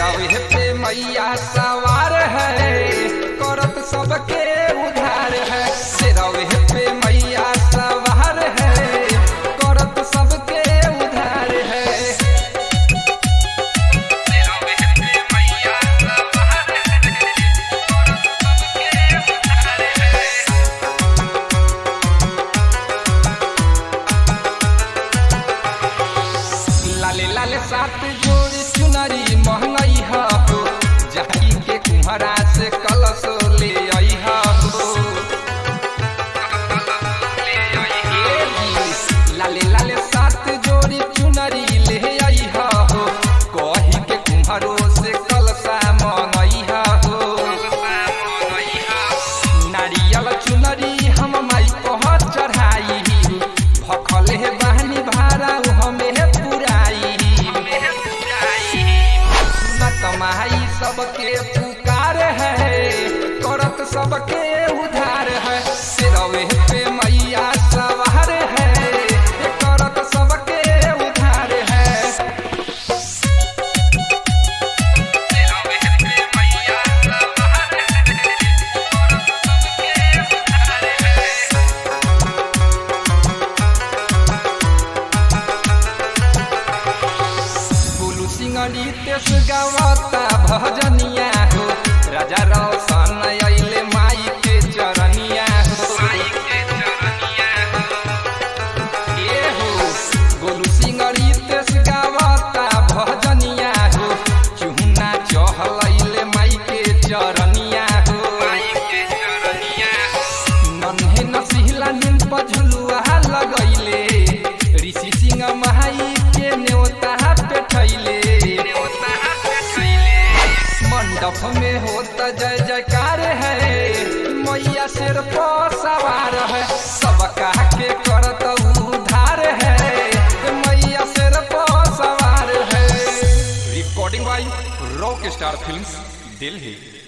सिरवे पे मैया सवार है करत सबके उधार है सिरवे पे मैया सवार है करत सबके उधार है सिरवे पे मैया सवार है करत सबके उधार है लाले लाले सात जोड़ी चुनरी महंगाई हो जाई के कुम्हरा से कलश ले आई हो लाले लाले सात जोड़ी चुनरी ले आई हो कही के कुम्हरो से कलशा मंगई हो नारियल चुनरी हम माई कह चढ़ाई भखले बहनी भारा हमें पुराई न कमाई सबके पुकार है करत सबके उधार है सिरवे पे मैया सवार है करत सबके उधार है सिरवे पे मैया सवार है करत सबके उधार है बुलू सिंगली तेस गावता भजनिया हो राजा रोशन अइले माई के चरनिया हो ए हो गोलू सिंगली तेस गावता भजनिया हो चुहना चहल अइले माई के चरनिया हो नन्हे नसिहला नीम पझुलुआ लगैले ऋषि सिंह महाई के न्योता पेठैले मंडप में होता जय जयकार है मैया सिर पर सवार है सबका के करत उधार है मैया सिर पर सवार है recording by rock star films Delhi